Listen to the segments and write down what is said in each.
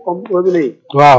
comme robinet yi waaw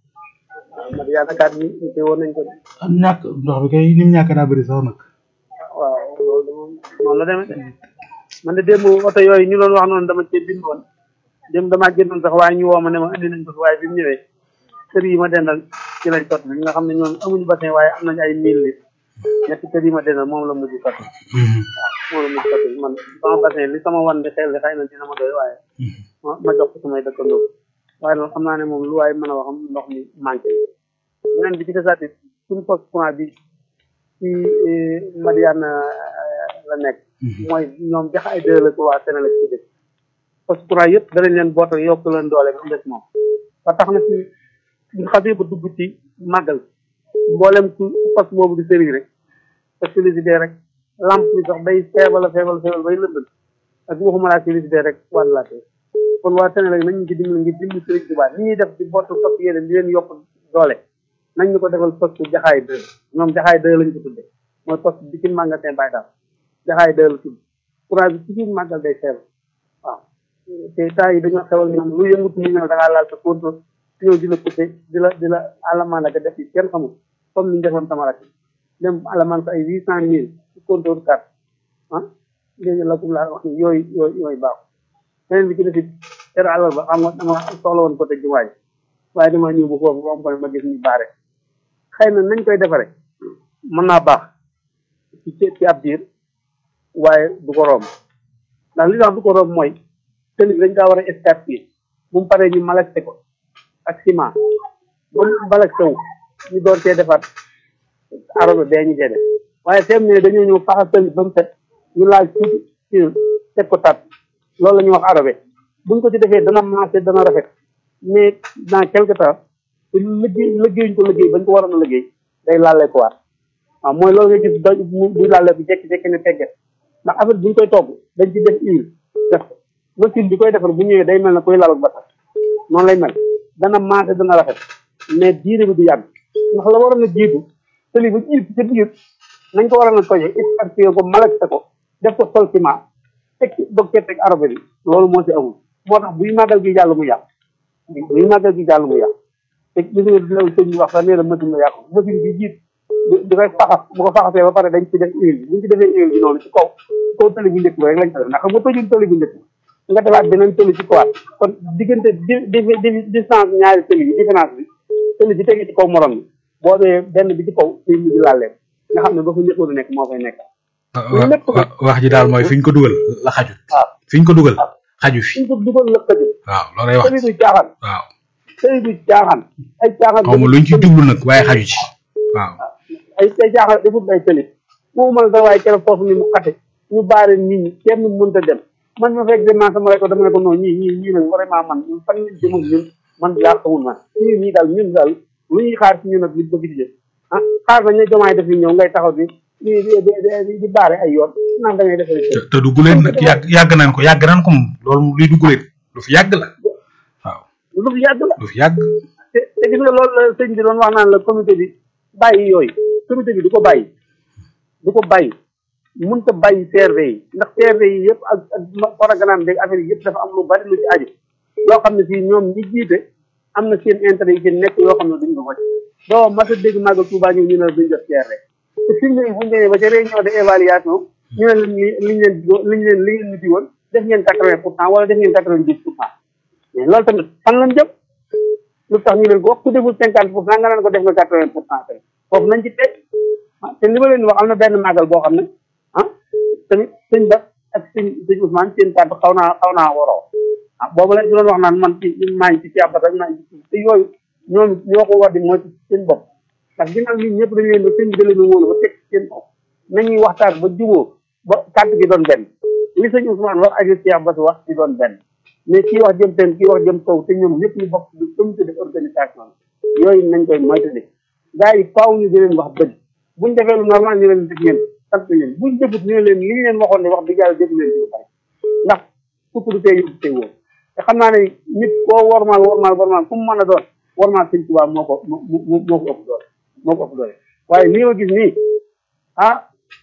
man yaakaar ni te woon nañ ko de. am ñàkk ndox bi kay ni mu ñàkk daa bëri sax nag waaw loolu de moom noonu la demee de man de démb oto yooyu ñu doon wax noonu dama cee bind woon démb damaa génnoon sax waaye ñu woo ma ne ma indi nañ ko fi waaye bi mu ñëwee kër yi ma dendal ci lañ sotti ñi nga xam ne ñoom amuñu bassin waaye am nañu ay mille litres ñetti kër yi ma dendal moom la mujj sotti moom la mujj sotti man sama bassin li sama wan di xel li xëy na dina ma doy waaye ma ma jox ko samay dëkkandoo waaye loolu xam naa ne moom lu waaye mën a wax ndox mi manqué beneen bi ci desaat it suñu poste courant bi ci Madiane la nekk mooy ñoom jax ay deux la ko waa Sénégal ci dëkk poste courant yëpp danañ leen bootal yokk leen doole ba mu des moom ba tax na ci buñ xasee ba dugg ci màggal mboolem ku poste boobu di sëriñ rek parce que félicité rek lampe bi sax day feebal a feebal feebal bay lëndal ak waxuma laa félicité rek wàllaatee kon waa Sénégal nañ ñu ci dimbali ngir dimbali sëriñ Tuubaa ni ñuy def di bootu poste yeneen di leen yokk doole nañ ñu ko defal poste jaxaay deux ñoom jaxaay deux lañ ko tudde mooy poste bi ci magasin Baye Dal jaxaay deux la tudd courant bi ci biir màggal day feebal waaw te temps yi dañoo xewal ñoom lu yëngutu ñu ñëw da ngaa laal sa contrôle ñëw di la coupé di la di la alamaan la def yi kenn xamul comme ni ñu defoon sama rakk dem alamaan ko ay huit cent mille ci contrôle carte ah léegi la kum laa wax ni yooyu yooyu yooyu baaxu beneen bi ci defit tere alal ba xam nga dama soxla woon côté jumaay waaye dama ñëw bu foofu am ko ma gis ñu baare xëy na nañ koy defare mën naa baax ci ci ab diir waaye du ko romb ndax li tax du ko romb mooy tëli bi dañ kaa war a escarpé bu mu paree ñu malaxé ko ak ciment ba mu malaxé wu ñu door cee defaat arobé bee ñu cee def waaye teem ne dañoo ñëw faxas tëli ba mu set ñu laaj tuuti ci teg ko tat loolu la ñuy wax arobé buñ ko ci defee dana marché dana rafet mais dans quelque temps te liggéey liggéeyuñ ko liggéey bañ ko waroon a liggéey day laalee ko waat waaw mooy loolu nga gis doj du laalee ko jekki-jekki ne tegget ndax affaire buñ koy togg dañ ci def huile def ko machine bi koy defar bu ñëwee day mel ne koy laluk basal noonu lay mel dana maase dana rafet mais diire bi du yàgg ndax la waroon a jiitu tëli ba jiitu ca biir nañ ko waroon a toje expartier ko malaxé ko def ko sol ciment teg ci dog cee teg arobé bi loolu moo ci amul moo tax buy màggal gi jàll mu yàq buy màggal gi jàll mu yàq te gis nga loolu sëñ bi wax sax nee na machine la yàqu machine bi jiit di koy faxas bu ko faxasee ba pare dañ ci def huile bi buñ ci defee huile bi noonu ci kaw ci kaw tëli bu njëkk ba rek lañ ko def ndax xam nga tojul tëli bu njëkk nga defaat beneen tëli ci kawaat kon diggante di di distance ñaari tëli yi différence bi tëli bi tegee ci kaw morom bi boo dee benn bi ci kaw day mujj laal leen nga xam ne ba fa njëkkoon nekk moo fay nekk wax ji daal mooy fi ñu ko dugal la xajut waaw fi ñu ko dugal xaju fi suñ ko dugal la xajul waaw loolay wax tëli du caaxaan waaw tëli du caaxaan ay caaxaan xaw ma luñ ci jublu nag waaye xaju ci waaw ay ay caaxaan defut ay tëli moo mën a waaye keroog foofu ni mu xate ñu baare nit ñi kenn mënta dem man ma fekk dem naa sama rek dama ne ko non ñii ñii ñii nag vraiment man ñun fan lañ jëm ak ñun man yaa xamul man ñii ñii daal ñun daal lu ñuy xaar ci ñun nag li bëgg di jël ah xaar nañ ne jomaay def ñëw ngay taxaw di di di di baare ay yoon naan da ngay defal te te du guleen nag yàgg yàgg nañ ko yàgg nañ ko moom loolu moom luy du guleen lu fi yàgg la waaw lu fi yàgg la lu fi yàgg te te gis nga loolu la sëñ bi doon wax naan la comité bi bàyyi yooyu comité bi du ko bàyyi du ko bàyyi mënut a bàyyi CRD yi ndax CRD yi yëpp ak ak programme beeg affaire yi yëpp dafa am lu bari lu ci aju yoo xam ne fii ñoom ñi jiite am na seen intérêt yi ci nekk yoo xam ne duñ ko wàcc doo mas a dégg màggal Touba ñëw ñu ne duñ def CRD te fi mu ne bu ñu demee ba ca réunion de évaluation ñu ne leen li liñ leen liñ leen li ngeen niti woon def ngeen quatre vingt pour cent wala def ngeen quatre vingt dix pour cent mais loolu tamit fan lañ jëm lu tax ñu leen ko wax ku deful cinquante pour cent nga naan ko def nga quatre vingt pour cent tey foofu nañ ci teg te li ma leen di wax am na benn màggal boo xam ne ah tamit sëñ ba ak sëñ sëñ Ousmane seen kàddu xaw naa xaw naa waroo ah boobu lañ ci doon wax naan man ci maa ngi ci ci àbbat ak maa ngi ci te yooyu ñoom ñoo ko war di mooy ci seen bopp ndax ginnaaw ñun ñëpp dañu leen ba sëñ bi da leen a wóolu ba teg seen bopp nañuy waxtaan ba jubóo ba kàddu gi doon benn li sëñ Ousmane wax ak ci àbbat wax di doon benn mais kii wax jëm teen kii wax jëm kaw te ñoom ñëpp ñu bokk di comité de organisation yooyu nañ koy moytandi gars yi faaw ñu di leen wax dëgg buñ defee lu normal ñu leen def ngeen sant leen buñ defut ñu ne leen li ñu leen waxoon ne wax dëgg yàlla def leen ci lu bari ndax sécurité yóbbu tey wóor te xam naa ne nit koo wormaal wormaal wormaal fu mu mën a doon wormaal sëñ Tuubaa moo ko moo moo ko ëpp doole moo ko ëpp doole waaye nii ma gis nii ah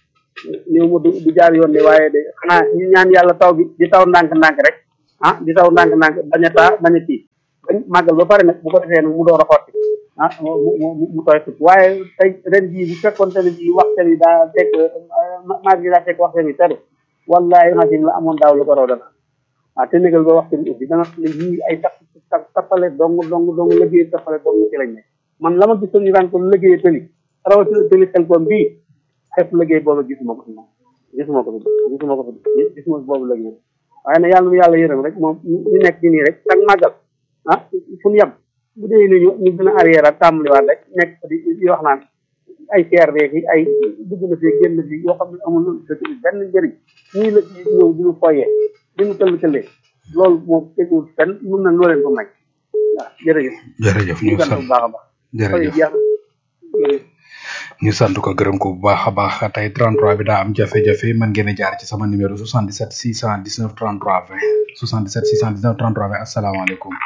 néew ma du du jaar yoon de waaye de xanaa ñu ñaan yàlla taw bi di taw ndànk-ndànk rek ah di taw ndànk-ndànk bañ a taa bañ a tii bañ màggal ba pare nag bu ko defee nag mu door a xotti ah mu mu mu mu tooy sut waaye tey ren jii bu fekkoon te ne bii waxte bi daa fekk maag bi daa fekk waxte bi teru wallahi machine la amoon daaw lu ko raw dana waaw te négal ba waxte bi ubbi dana ne yii ay tax tax tappale dong dong dong liggéey tappale dong ci lañ ne man la ma gisoon ñu daan ko liggéey tëli rawatina tëli xel koom bii xepp liggéey boobu gisuma ko fi moom gisuma ko fi gisuma ko fi gisuma boobu liggéey waaye nag yàlla nu yàlla yërëm rek moom ñu nekk ci nii rek tak màggal ah fu ñu yem bu dee ni ñu ñu gën a arrière ak tàmbaliwaat rek nekk di di wax naan ay CRD yi ay dugg na fi génn fi yoo xam ne amul benn njëriñ ñii la ci ñëw di ñu foyee di ñu tëll tëllee loolu moom teguwul fenn mun na loo leen ko may waaw jërëjëf. jërëjëf ñu sant sant bu baax a baax. jërëjëf jërëjëf. ñu sant ko gërëm ko bu baax a baax tey 33 bi daa am jafe-jafe mën ngeen a jaar ci sama numéro 77 619 33 20 77 619 33 20 asalaamaaleykum.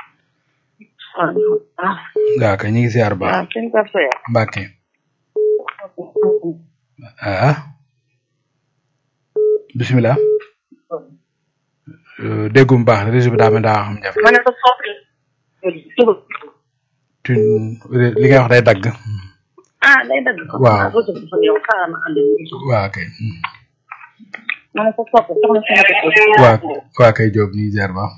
ah waaw kay ñu ngi ziar bu baax ah sëñ Pape Soya Mbacke ah bisimilah Euh, déggum baax na réseau bi daa mel daa am jafe ma ne ko soppi suba tu li ngay wax day dagg ah day dagg ko Waaw. ah réseau bi dafa ñëw xaaral ma ànd ak waa kay ma ne ko soppi soxna si nekk ko waa waa kay Diop ñu ngi ziar baax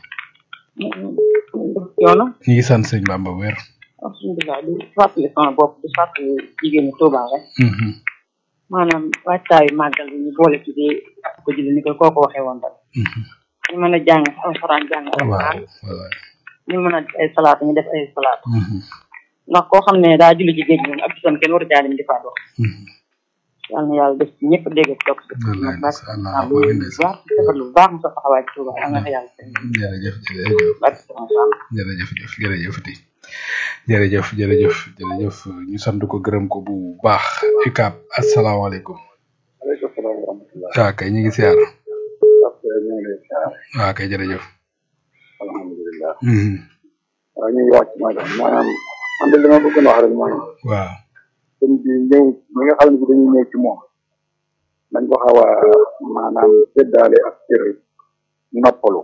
yoonu ñu ngi sant sëñ Bamba wér alhamdulilah di fàttali sama bopp di fàttali jigéenu Touba rek Mhm, maanaam waajtaayu màggal bi ñu boole ci di ak ko julli ni ko kooku waxee woon rek mhm. ñu mën a jàng alxuraan jàng waaw alxuraan waaw ñu mën a def ay salaatu ñu def ay salaatu Mhm, ndax koo xam ne daa julli ci géej moom ak bisam kenn waru caa dem di faa dox mhm. yàlla na yàlla def ci ñëpp dégg ak toog si Wallaay nag ndeysaan, waaw Allahumma lu amiin ndeysaan. baax ci defar lu baax mu sa taxawaay ci Touba yàlla na ko yàlla seen jërëjëf jërëjëf barke sama sàmm jërëjëf jëf jërëjëf di jërëjëf jërëjëf jërëjëf ñu sant ko gërëm ko bu baax UCAB asalaamaaleykum waaleykum salaam wa rahmatulah. waa kay ñu ngi siyaar après ñu ngi lay ziar. waa kay jërëjëf alhamdulilah. Mhm, waaw ñu ngi wax ci maanaam maanaam man de li ma bëgg a wax rek mooy waaw sëñ bi ñëw ñi nga xam ne bi dañuy ñëw ci moom nañ ko xaw a maanaam séddaale ak cër noppalu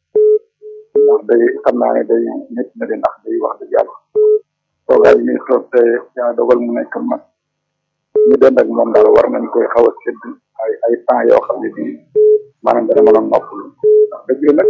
ndax day xam naa ne day nit na de ndax day wax dëgg yàlla toogaay yi muy toog te yaa dogal mu nekk mag ñu dend ak moom daal war nañ koy xaw a sédd ay ay temps yoo xam ne bii maanaam dana mën a noppalu ndax dëgg la nag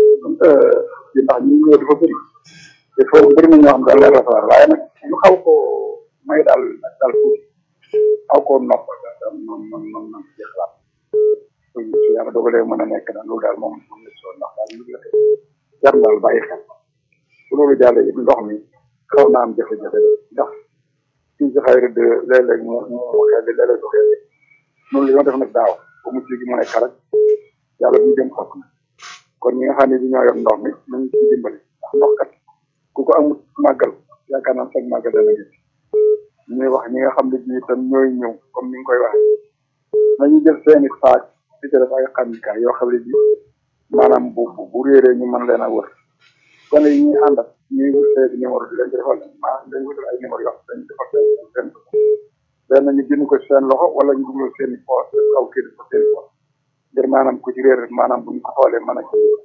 ci ndax ñi ñëw dafa bëri il faut bëri na ñoo xam daal lay rafetlu waaye nag ñu xaw ko may daal daal tuuti xaw koo noppal daal daal moom moom moom moom ci xalaat su su yàlla dogalee mën a nekk daal loolu daal moom moom la si woon ndax daal lu la jar daal bàyyi xel bu loolu jàllee it ndox mi xaw naa am jafe-jafe ndax suñ si xayri de léeg-léeg mu mu xel léeg-léeg du xel noonu li ma def nag daaw ba mu ci gi mu nekk rek yàlla bu ñu dem xokk na kon ñi nga xam ne bi ñoo yor ndox mi nañu ci dimbali ndax ndox kat ku ko amul màggal yaakaar naa sag màggal dana gis ñuy wax ñi nga xam ne bii itam ñooy ñëw comme ni nga koy waxee nañu jël seeni saak di ci def ay xamikaay yoo xam ne bii maanaam bu bu bu réeree ñu mën leen a wër kon yi ñuy àndat ñuy wut seen numéro di leen ci defal maanaam dañu wutal ay numéro yoo xam dañu defal seen seen benn ñu bind ko seen loxo wala ñu dugal seen i poos xaw kii ko seen i poos ngir maanaam ku ci réer maanaam bu ñu ko xoolee mën a kii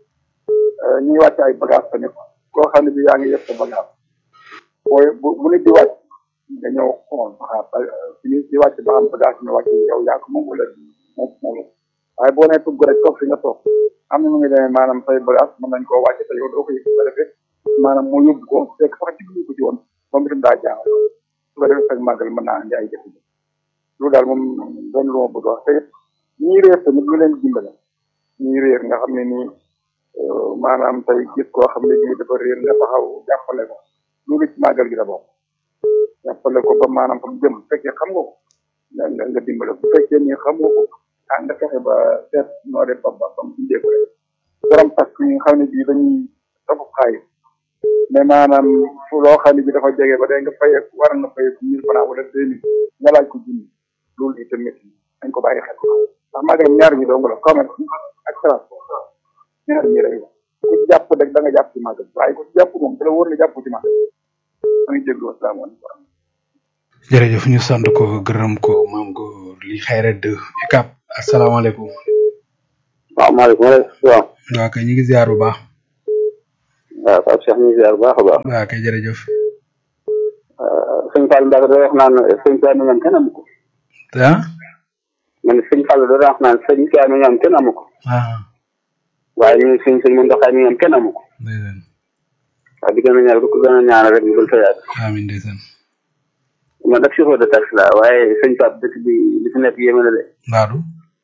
ñuy wàcc ay bagage tamit koo xam ne bi yaa ngi yëpp sa bagage booy bu bu nit di wàcc nga ñëw xool ba xam fi ñu di wàcc ba xam bagage ñu wàcc yow yaa ko moom wala moom moom waaye boo nee tugg rek toog fi nga toog am na nu muy demee maanaam say bagage mën nañ koo wàcc te yow doo ko yëg su ko defee maanaam mu yóbbu ko fekk sax ci ko ci woon moom itam daa jaaw su ko defee fekk màggal mën naa andi ay jafe-jafe loolu daal moom doon lu ma bëgg a wax te ñii réer tamit ñu leen dimbale ñii réer nga xam ne nii maanaam tey gis koo xam ne bii dafa réer nga taxaw jàppale ko loolu ci màggal gi la bokk jàppale ko ba maanaam fa mu jëm bu fekkee xam nga ko nga nga nga dimbale ko bu fekkee nii xam nga ko ah nga fexe ba seet noo def ba ba ba mu indee ko rek borom tax yi nga xam ne bii dañuy topp xaalis mais maanaam fu loo xam ne bii dafa jege ba day nga fayee war nga fayee mille francs wala deux mille nga laaj ko junni loolu itamit dañ ko bàyyi xel ndax màggalam ñaar ñi dong la commerce ak transport ñaar ñi rek la ku ci jàpp rek da nga jàpp ci màggal waaye ku ci jàpp moom da la wóor ne jàpp ci màggal ma ngi jéglu asalaamaaleykum jërëjëf ñu sant ko gërëm ko maam ko li xayra de UCAB asalaamaaleykum waaw maaleykum salaam waa kay ñu ngi ziar bu baax waaw Pape Cheikh ñu ngi ziar bu baax a baax waaw kay jërëjëf sëñ Fall Mbacke da wax naan sëñ Tuubaa mi ñoom kenn amu ko ah man sëñ Fall da wax naan sëñ Tuubaa mi ñoom kenn amu ko ah waaye ñu sëñ sëñ Muntaxa mi ñoom kenn amu ko ndeysaan waaw di gën a ñaan ko gën a ñaan rek ñu gën fa yàgg amiin ndeysaan man nag chauffeur de taxi la waaye sëñ Pape dëkk bi li fi nekk yéeme na de mbaadu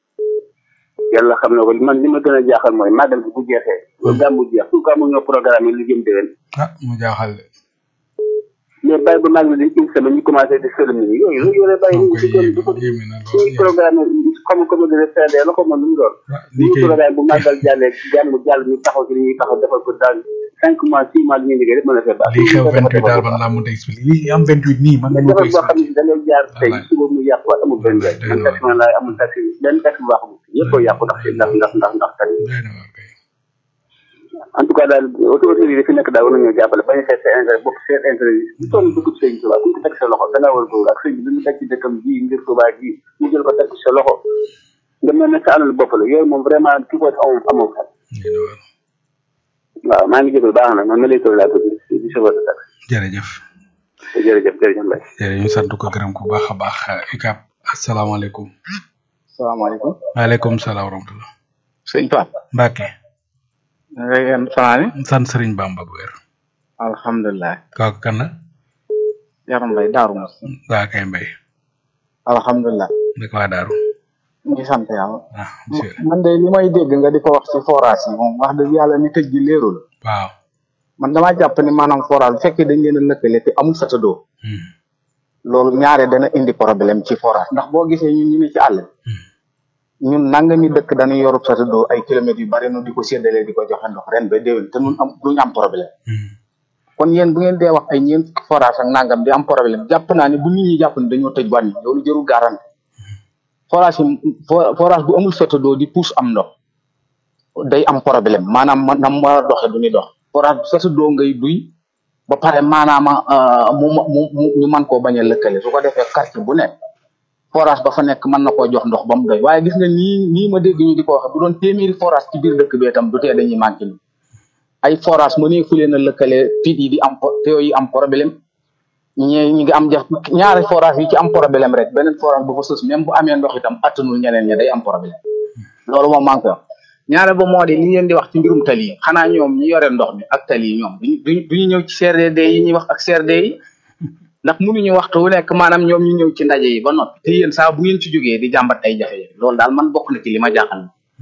yàlla xam na ko man li ma gën a jaaxal mooy màggal bi bu jeexee loolu gàmmu jeex tout cas mu ñoo programme yi lu jëm déwén ah mu jaaxal de mais bàyyi ba màggal di une semaine ñu commencé di sëlëm nit ñi yooyu loolu yore bàyyi moom ñu koy di ko di ko yéeme yéeme na lool suñu programme xam nga comme de CRD la ko mën lu mu doon ah lii ñu kay programme bu màggal jàllee jàmm jàll ñu taxaw ci li ñuy taxaw defal ko daal cinq mois six mois li ñuy liggéey rek mën a fee baax lii xew 28 daal man laa mënut a expliquer lii am 28 nii man mais mënuma ko defal boo xam expliquer ne da ngay jaar tey Wallaay. suba mu yàqu waat amul benn Wallaay, njëriñ doy na man taxi man laay amul taxi benn taxi bu baax amul yëpp a yàqu ndax ndax ndax ndax ndax taxi doy na waar kay en tout cas daal auto autorité yi fi nekk daal war nañoo jàppale bañ a seet seen intérêt bopp seen intérêt yi ñu toll dugg sëñ Tuubaa ku ñu ko teg sa loxo da ngaa war a góor ak sëñ bi li mu teg ci dëkkam ji ngir Tuubaa ji mu jël ko teg ci sa loxo nga mel ne sa alal bopp la yooyu moom vraiment ki ko amoon amoon xel doy na waar waaw maa ngi jégal baax na man ma lay toll laa tudd di di chauffeur de taxi jërëjëf jërëjëf jërëjëf Mbaye jërëjëf ñu sant ko gërëm ko bu baax a baax UCAB asalaamaaleykum salaamaaleykum waaleykum salaam wa rahmatulah sëñ Pape Mbacke na nga yéen fanaane sant Serigne Bamba bu wér alhamdulilah kooku kan la yaram mbay daaru mos waa kay mbay alhamdulilah naka waa daaru ñu ngi sant yàlla ah monsieur man de li may dégg nga di ko wax ci forage yi moom wax dëgg yàlla ni tëj gi leerul waaw man damaa jàpp ni maanaam forage bu fekkee dañ leen a lëkkale te amul satadoo Hmm. loolu ñaare dana indi problème ci forage ndax boo gisee ñun ñu ne ci àll Hmm. ñun nangami dëkk dañuy yorub satadoo ay kilomètres yu bari nu di ko séddalee di ko joxe ndox ren ba déwén te nun am duñu am problème Hmm. kon yéen bu ngeen dee wax ay ñeent fukki forage ak nangam di am problème jàpp naa ne bu nit ñi jàpp ne dañoo tëj wàññi loolu jërul garanti forage yi fo- forage bu amul satadoo di pousse am ndox day am problème maanaam man na mu war a doxe du ni dox forage bu satadoo ngay duy ba pare maanaam euh, mu mu mu ñu mën koo bañ a lëkkale su ko defee quartier bu nekk forage ba fa nekk mën na koo jox ndox ba mu doy waaye gis nga nii nii ma dégg ñu di ko waxe bu doon téeméeri forage ci biir dëkk bee tam du tee dañuy manqué ni ay forage mënee fu leen a lëkkale tit yi di am po- tuyau yi am problème ñee ñi ngi am jaf ñaari forage yi ci am problème rek beneen forage bu fa sës même bu amee ndox itam attanul ñeneen ña day am problème loolu moom maa ngi koy wax ñaare ba moo di li ngeen di wax ci mbirum tali yi xanaa ñoom ñi yore ndox mi ak tali yi ñoom duñu duñu duñu ñëw ci CRD yi ñuy wax ak CRD yi ndax mënuñu waxtu wu nekk maanaam ñoom ñu ñëw ci ndaje yi ba noppi te yéen saa bu ngeen ci jógee di jàmbat ay jafe-jafe loolu daal man bokk na ci li ma jaaxal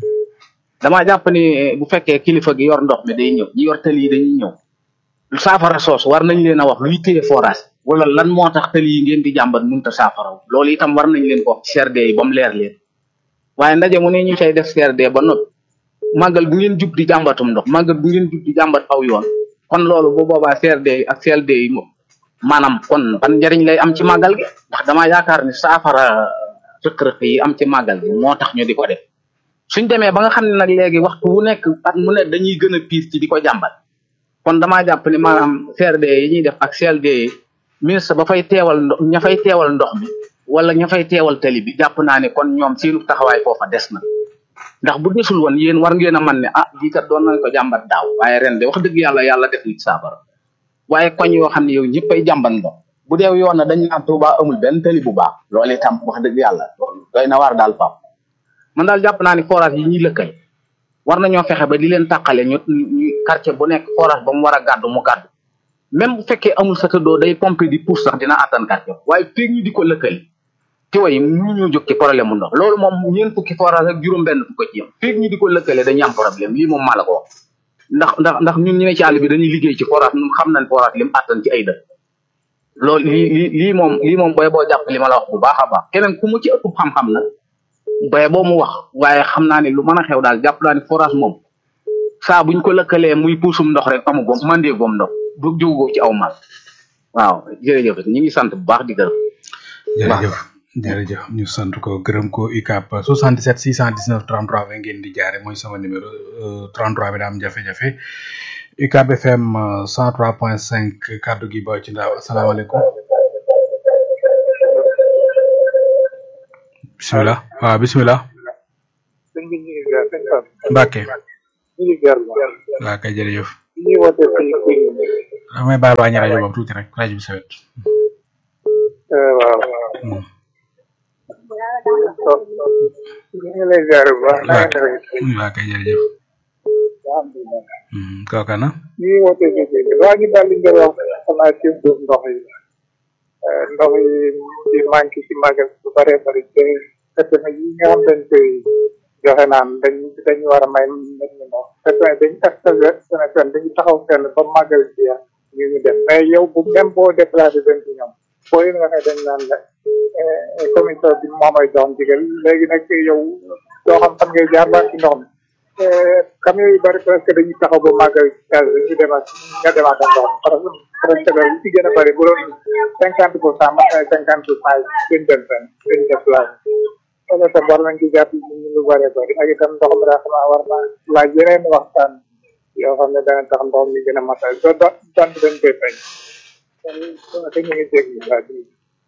damaa jàpp ni bu fekkee kilifa gi yor ndox mi day ñëw ñi yor tali yi dañuy ñëw saafara soos war nañ leen a wax luy téye forage wala lan moo tax tali yi ngeen di jàmbat mënut a saafara loolu itam war nañ leen ko wax ci CRD yi ba mu leer leen waaye ndaje mu ne ñu cay def CRD ba noppi màggal bu ngeen jub di jàmbatum ndox màggal bu ngeen jub di jàmbat aw yoon kon loolu bu boobaa CRD yi ak CLD yi moom maanaam kon ban njariñ lay am ci màggal gi ndax damaa yaakaar ni saafara rëkk-rëkk yi am ci màggal gi moo tax ñu di ko def suñ demee ba nga xam ne nag léegi waxtu wu nekk at mu ne dañuy gën a piis ci di ko jàmbat kon damaa jàpp ni maanaam CRD yi ñuy def ak CLD yi ministre ba fay teewal ndox ña fay teewal ndox mi wala ña fay teewal tali bi jàpp naa ne kon ñoom seenu taxawaay foofa des na ndax bu desul woon yéen war ngeen a man ne ah lii kat doon nañ ko jàmbat daaw waaye ren de wax dëgg yàlla yàlla def nit saafara waaye koñ yoo xam ne yow ñëppay jàmbat ndox bu deew yoon na dañ naan Tuuba amul benn tali bu baax loolu itam wax dëgg yàlla loolu doy na waar daal pap man daal jàpp naa ni forage yi ñuy lëkkal war nañoo fexe ba di leen tàqale ñu ñu quartier bu nekk forage ba mu war a gàddu mu gàddu même bu fekkee amul sa tëddoo day pompe di pousse sax dina attan quartier waaye feeg ñu di ko lëkkali tiwa yi ñu ñoo jóg ci problème mu ndox loolu moom ñeent fukki forage ak juróom benn fukk ci yam feeg ñu di ko lëkkale dañuy am problème lii moom maa la ko wax ndax ndax ndax ñun ñu ne ci àll bi dañuy liggéey ci forage ñun xam nañ forage lim attan ci ay dëkk loolu lii lii lii moom lii moom booy boo jàpp li ma la wax bu baax a baax keneen ku mu ci ëpp xam-xam nag booy boo mu wax waaye xam naa ne lu mën a xew daal jàpp naa ne forage moom saa buñ ko lëkkalee muy puusum ndox rek amu gom mandee gom ndox du jógoo ci aw mal waaw jërëjëf ñu ngi sant bu baax di gërëm jërëjëf jërëjëf ñu sant ko gërëm ko UCAB 77 619 33 20 ngeen di jaare mooy sama numéro euh, 33 bi daa am jafe-jafe UCAB FM euh, 103.5 kaddu gi ba ci ndaw asalaamaaleykum bisimilah waaw bisimilah sëñ bi ñu ngi ziar sëñ Pape Mbacke ñu ngi ziar bu baax waaw kay jërëjëf ñuy woote fii fii damay baal wàññi rajo boobu tuuti rek rajo bi sawet waaw Hmm. ñu ngi lay ziar bu baax na ngeen def waa kay jërëjëf Hmm, kooka na ñu ngi woote fii fii waa ñu daal di ngeen wax xanaa ci suuf ndox yi Eh, ndox yi di manqué ci màggal bu bëree bëri te fekk na yi nga xam dañ koy joxe naan dañ dañ war a may nit ñi ndox fekk na dañ extase Sénégal dañu taxaw fenn ba màggal ci ya ñu ñu dem mais yow bu même boo déplacé dem ci ñoom boo leen waxee dañ naan la eh, commission bi moo may jox ndigal léegi nag yow doo xam fan ngay jaar ba ci ndox mi Eh, camion yu bëri presque dañuy taxaw ba màggal ci yàlla dañuy demaat nga demaat ak ndox parce que presque daal li ci gën a bëri bu doon cinquante pour cent mat na cinquante pour cent yi duñ dem fenn duñ déplacé loolu itam war nañ ci jàpp nit ñi lu bëree bëri ak itam ndox mi daa xam naa war naa laaj yeneen waxtaan yoo xam ne dana tax ndox mi gën a matal do do dant dañ koy fay kon te ñu ngi déglu waa bi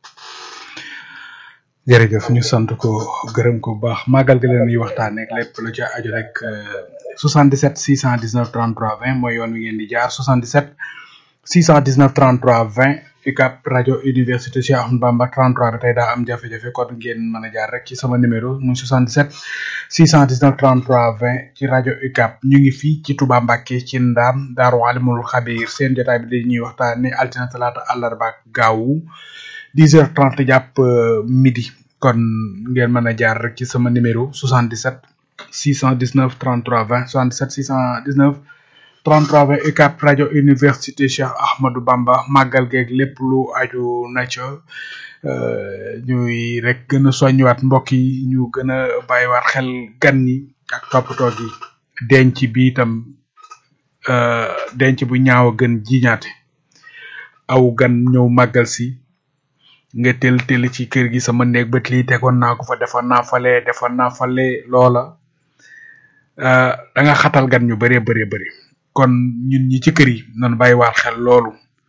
jërëjëf ñu sant ko gërëm ko bu baax màggal gi leen ñuy waxtaanee ak lépp lu ca aju rek euh, 77 619 33 20 mooy yoon wi ngeen di jaar 77 619 33 20 UCAB rajo université Cheikh Ahmadou Bamba 33 bi tey daa am jafe-jafe kon ngeen mën a jaar rek ci sama numéro muy 77 619 33 20 ci rajo UCAB ñu ngi fii ci Touba Mbacké ci Ndaam Daaru Alimul Xabiir seen jotaay bi di ñuy waxtaanee altine talaata àllarba ak gaawu 10h30 jàpp euh, midi kon ngeen mën a jaar rek ci sama numéro 77 619 33 20 77 619 33 20 UCAB rajo université Cheikh Ahmadou Bamba màggal geeg lépp lu aju na ca euh, ñuy rek gën a soññiwaat mbokk yi ñu gën a bàyyiwaat xel gan ñi ak toppatoo gi denc bi itam euh, denc bu ñaaw a gën jiñaate aw gan ñëw màggal si nga tel tel ci kër gi sama néeg bët lii tegoon naa ko fa defoon naa fale defoon naa fale loola euh, da nga xatal gan ñu bëree bëree bëri kon ñun ñi ci kër yi nan bàyyiwaat xel loolu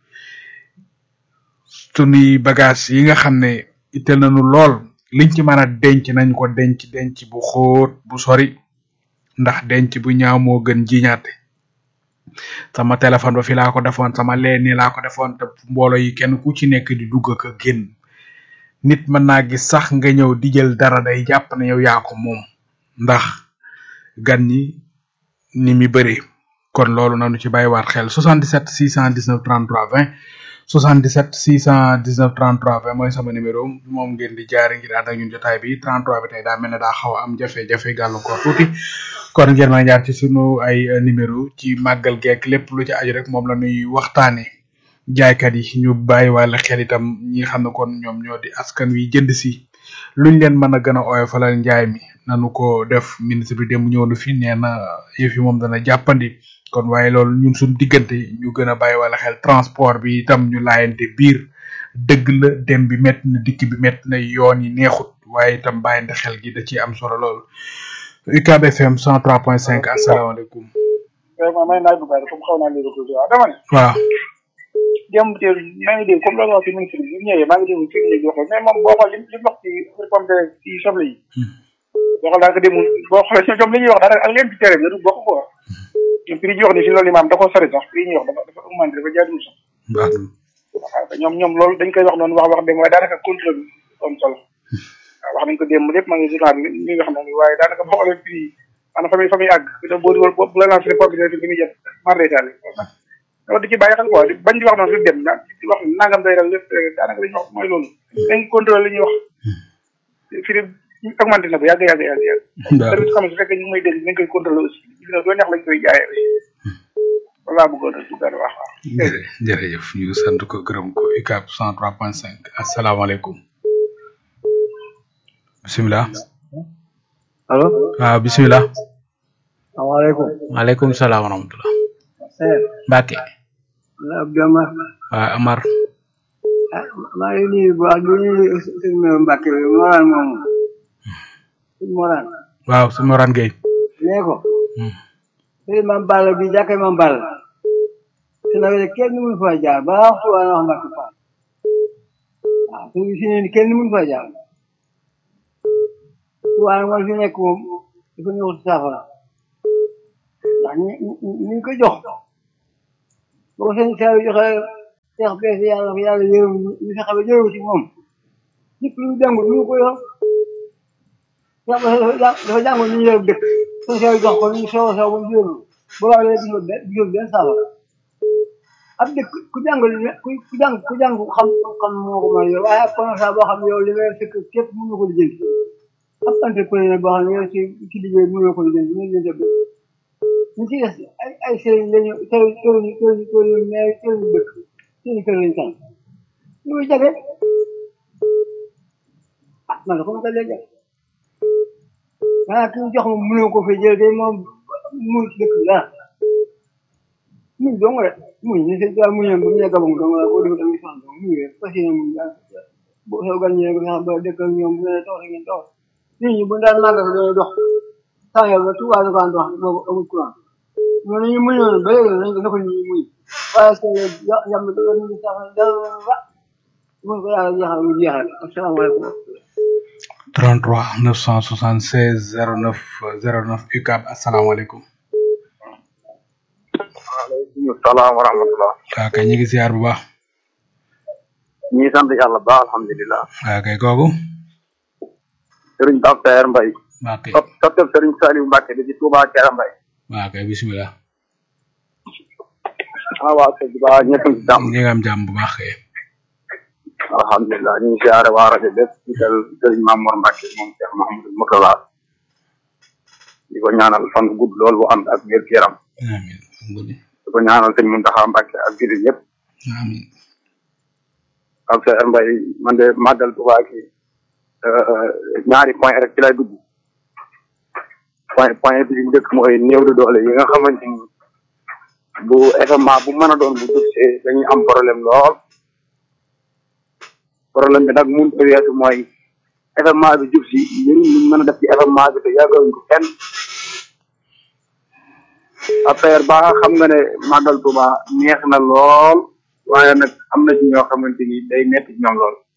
sunuy bagage yi nga xam ne itteel nañu lool liñ ci mën a denc nañ ko denc denc bu xóot bu sori ndax denc bu ñaaw moo gën jiñaate sama téléphone ba fi laa ko defoon sama lee nii laa ko defoon te mbooloo yi kenn ku ci nekk di dugg ak a génn nit mën naa gis sax nga ñëw di jël dara day jàpp ne yow yaa ko moom ndax gan ñi ni mi bëree kon loolu nanu ci bàyyiwaat xel 77 619 33 20 77 619 33 20 mooy sama numéro moom ngeen di jaare ngir ànd ak ñun jotaay bi 33 bi tey daa mel ne daa xaw a am jafe-jafe gàllankoor tuuti kon ngeen mën a jaar ci sunu ay euh, numéro ci màggal geek lépp lu ci aju rek moom la ñuy waxtaanee jaaykat yi ñu bàyyi wàlla xel itam ñi xam ne kon ñoom ñoo di askan wi jënd si luñ leen mën a gën a oyofalal njaay mi nanu ko def ministre bi démb ñëw na fi nee na yëf yi moom dana jàppandi kon waaye loolu ñun suñ diggante ñu gën a bàyyi wàlla xel transport bi itam ñu laayante biir dëgg la dem bi métti na dikk bi métti na yoon yi neexut waaye itam bàyyante xel gi da ciy am solo lool UCAB FM 103.5 asalaamaaleykum vraiment may naaj bu bari comme xaw naa léegi tuuti waaw dama ne waaw démb teel maa ngi dégg comme loolu wax ci ministre bi bu ñëwee maa ngi dégg ci léegi wax mais moom boo xool li li mu wax ci pomme de ci soble yi boo xool daanaka démb boo xoolee ñoom li ñuy wax daanaka ak leen ci tere bi du bokk quoi ñoom prix yi ñuy wax ni si loolu imaam da ko sori sax prix yi ñuy wax dafa dafa augmenté dafa jaaduwul sax baax na waaw ñoom ñoom loolu dañ koy wax noonu wax wax dégg waaye daanaka contrôle bi am solo waaw wax nañ ko démb lépp maa ngi journal bi ñi nga xam ne nii waaye daanaka boo xoolee prix yi maanaam fa muy fa muy àgg da boo dugal bu la lancé pomme de terre bi muy jot mar d'état loolu di ci bàyyi xel quoi bañ di wax noonu fi dem na di wax nangam day dal lépp daanaka li ñuy wax mooy loolu dañ contrôle li ñuy wax fi de augmenté na bu yàgg yàgg yàgg yàgg service xam su fekkee ñu ngi may dégg nañ koy contrôle aussi dina doo neex lañ koy jaayee aussi loolu laa bëggoon a duggal wax waaw jërë jërëjëf ñu sant ko gërëm ko UCAB 103.5 asalaamaaleykum bisimilah allo waaw bisimilah salaamaaleykum maaleykum salaam wa rahmatulah eh Mbacke la Abdou Amar waaw Amar ah maa ngi nuyu bu baax di nuyu sëñ Mbacke bi Morane moomu sëñ Morane waaw su Morane Gueye nee ko sëñ Mame Balla bi jàkkee Mame Balla su nawee kenn mënu fa jaar ba waxtu waa wax Mbacke Fall waaw su si ne kenn mënu fa jaar waaye mooy fi nekk moom dafa ñëw saafara ndax ñi ñi ñi ko jox bu ko seen seeru joxe seex bees yàlla ko yàlla yërëm ñu fexe ba jëru ci moom nit lu jàngul ñu ko yor seex bees dafa jàngul ñu yor dëkk seen seeru jox ko ñu sew sew ba mu jëru bu baax léegi gisul benn gisul benn saafara ab dëkk ku jàngul ku ku jàng ku jàng xam xam moo ko mën a yor waaye ab commerçant boo xam ne yow li nga yor sëkk képp mënu ko lijjanti ab entrepreneur boo xam ne yow ci ci liggéey mënu ko lijjanti ñu leen jëb ñu ci des ay ay sëriñ lañu sëriñ sëriñ sëriñ sëriñ mais sëriñ dëkk sëriñ kër lañ tànn lu muy jafe ah man ko ma ko lay jafe maanaam ki ñu jox moom mënoo ko fay jël day moom mun ci dëkk bi dara muñ dong rek muñ ni sëñ daal muñoon ba mu nekk ba mu dong la boo defee da ngay sonn dong muñ rek fas yéene muñ daal boo soo gan ñëwee nga xam ba dëkk ak ñoom bu ne toog ngeen toog nit ñi bu daan màggal dañuy dox saa yow ba Tuubaa ñu ko daan dox boobu amul courant ñooñu ñu muñoon ba léegi nañ ko naka ñuy muñ waaye sa yàmm da ñu sax dara mun ko yàlla jeexal mu jeexal asalaamaaleykum 33 976 09 09 UCAB asalaamaaleykum. waaleykum salaam wa rahmatullah waaw kay ñu ngi ziar bu baax. ñu ngi sant yàlla baax alhamdulilah waaw kay kooku. sëriñ Pape Saer Mbaye waaw kay sop sopteb sëriñ Saliou Mbacke bi ci Touba Kera Mbaye waaw kay bisimilah. ah waaw sëñ bi baax ñëpp ci jàmm ñu ngi am jàmm bu baax kay. alhamdulilah ñu ngi siyaare waa rajo bépp ci kër sëriñ Mamour Mbacke moom Cheikh Mahamadou Mourtala di ko ñaanal fan gudd lool bu ànd ak wér yaram amiin amiin di ko ñaanal sëñ Mountakha Mbacke ak jullit yëpp amiin Pape Saer Mbaye man de màggal Touba ki ñaari point rek ci lay dugg point point bi ci njëkk mooy néew de doole yi nga xamante ni bu événement bu mën a doon bu dugsee dañuy am problème lool problème bi nag mun ko weesu mooy événement bi jub si njëriñ li mën a def ci événement bi te yàggaluñ ko kenn affaire ba nga xam nga ne màggal Tuuba neex na lool waaye nag am na ci ñoo xamante ni day metti ci ñoom lool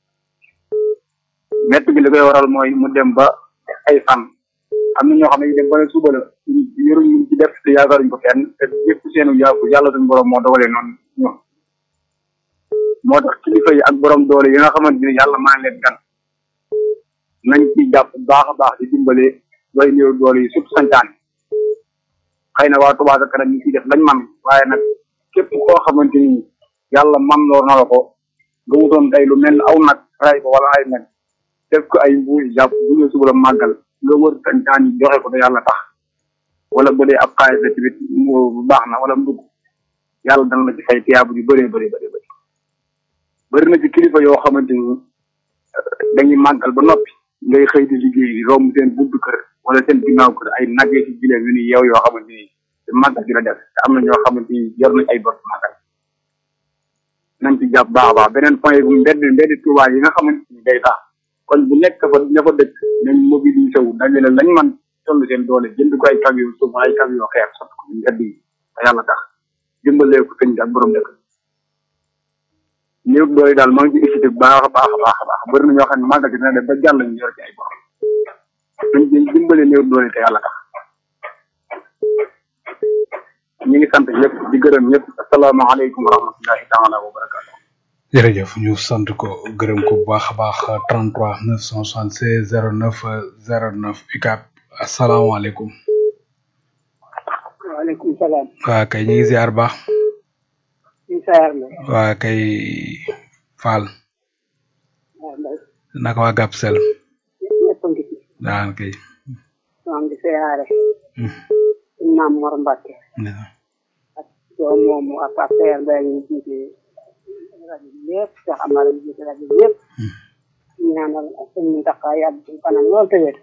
metti bi li koy waral mooy mu dem ba ay fan am na ñoo xam ne dem ba ne suba la yoruñ ñu ci def te yaakaaruñ ko fenn te ñëpp seenu yàqu yàlla suñu borom moo dogalee noonu ñoom moo tax kilifa yi ak borom doole yi nga xamante ni yàlla maa leen gan nañ ci jàpp bu baax a baax di dimbale way néew doole yi surtout santaane xëy na waa Touba ca kanam ñu ciy def lañ man waaye nag képp koo xamante ni yàlla man loo na la ko nga wutoon tey lu mel aw nag ray ko wala ay nag def ko ay mbuus jàpp bu ñu suba la màggal nga wër santaan yi joxe ko te yàlla tax wala bu dee ab xaalis la tamit bu baax na wala mbugg yàlla dana la ci fay tiyaabu yu bëree bëri bëri bëri bëri na ci kilifa yoo xamante ni dañuy màggal ba noppi ngay xëy di liggéey di romb seen buntu kër wala seen ginnaaw kër ay nag ci gileem yu ni yeew yoo xamante ni te màggal gi la def te am na ñoo xamante ni yor nañ ay bor màggal nañ ci jàpp baax a baax beneen point bu mbedd mbedd Tuubaa yi nga xamante ni day tax kon bu nekk fa ña fa dëkk nañ mobilisé wu dajale lañ man toll seen doole jënd ko ay camion suuf ay camion xeer sotti ko mbedd yi te yàlla tax dimbalee ko sëñ bi ak borom dëkk néew doole daal maa ngi ci excité bu baax a baax a baax a baax bëri na ñoo xam ne màggal gi dina dem ba jàll ñu yor ci ay borom dañ dañ dimbale néew doole te yàlla tax ñu ngi sant ñëpp di gërëm ñëpp asalaamaaleykum wa rahmatullahi taala wa barakaatu jërëjëf ñu sant ko gërëm ko bu baax a baax 33 976 09 09 UCAB asalaamaaleykum. waaleykum salaam. waa kay ñu ngi ziar baax. ñu sayar la. waa kay Fall. waaw Mbaye. naka waa Gap Sel. ñëpp a ngi fi. daan kay. maa ngi siyaare. Maam Mor Mbacke. ak doom moomu ak Pape Saer Mbaye ñu jiite rajo bi yëpp Cheikh Amar ñu jiite rajo bi yëpp. ñu ñaanal sëñ Mountakha yàgg ci kanam lool te wér.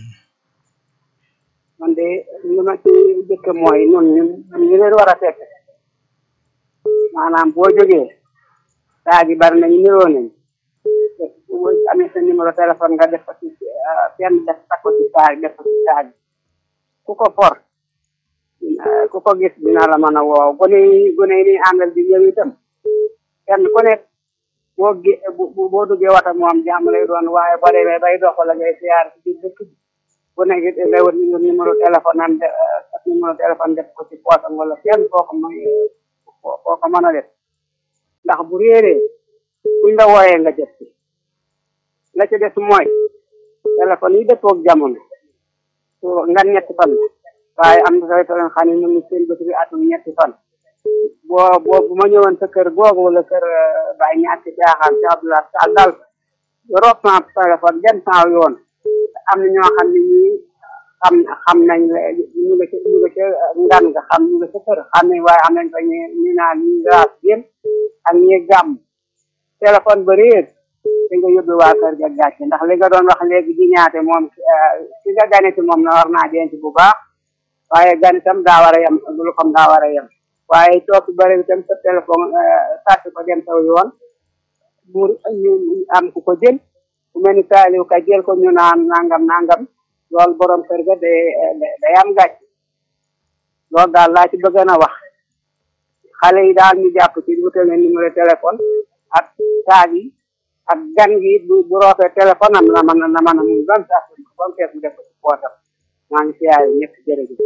man de li ma ci jëkk mooy ñun ñun ñu leen war a fekk maanaam boo jógee saa gi bari nañu niroo nañ boo amee sa numéro téléphone nga def ko ci kenn def takk ko ci saa def ko ci saa gi ku ko for ku ko gis dina la mën a woow gone yi gone yi ni àndal di ñëw itam kenn ku nekk boo gé boo duggee wata moom jàmm lay doon waaye boo demee bay dox la ngay siyaar ci biir dëkk bi bu nekk it lay wut numéro téléphone am de numéro téléphone def ko ci poosam wala kenn koo xam mooy koo koo ko mën a def ndax bu réeree buñ la wooyee nga jot ci la ca des mooy téléphone yi dëppoog jamono su nga ñetti fan waaye am na téléphone xam ne ñoom seen bët bi atum ñetti fan boo boo bu ma ñëwoon sa kër googu wala kër Baye ñàkk caaxaan ci Abdoulaye Sall daal rob sama téléphone dem saa yoon am na ñoo xam ne ñii xam xam nañ ñu nga ca ñu nga ca ngan nga xam ñu nga ca kër xam nañ waaye am nañ fa ñu ñu naan ñi raas yëm ak ñi gàmm téléphone ba réer di nga yóbbu waa kër ga gàcce ndax li nga doon wax léegi di ñaate moom si nga ganeti moom na war naa denc bu baax waaye gan itam daa war a yem lu xam daa war a yem waaye toog bëri itam sa téléphone sàcc ko dem saw yoon mu ñu am ku ko jël ku mel ni Saliou ka jël ko ñu naan nangam nangam loolu borom kër ga day day am gàcc loolu daal laa ci bëgg na wax xale yi daal ñu jàpp ci wutal leen numéro téléphone ak taag yi ak gan gi bu bu roofee téléphone am na mën na mën a muy ban sax ba mu fees mu def ko ci poosam maa ngi siyaare ñëpp jërëjëf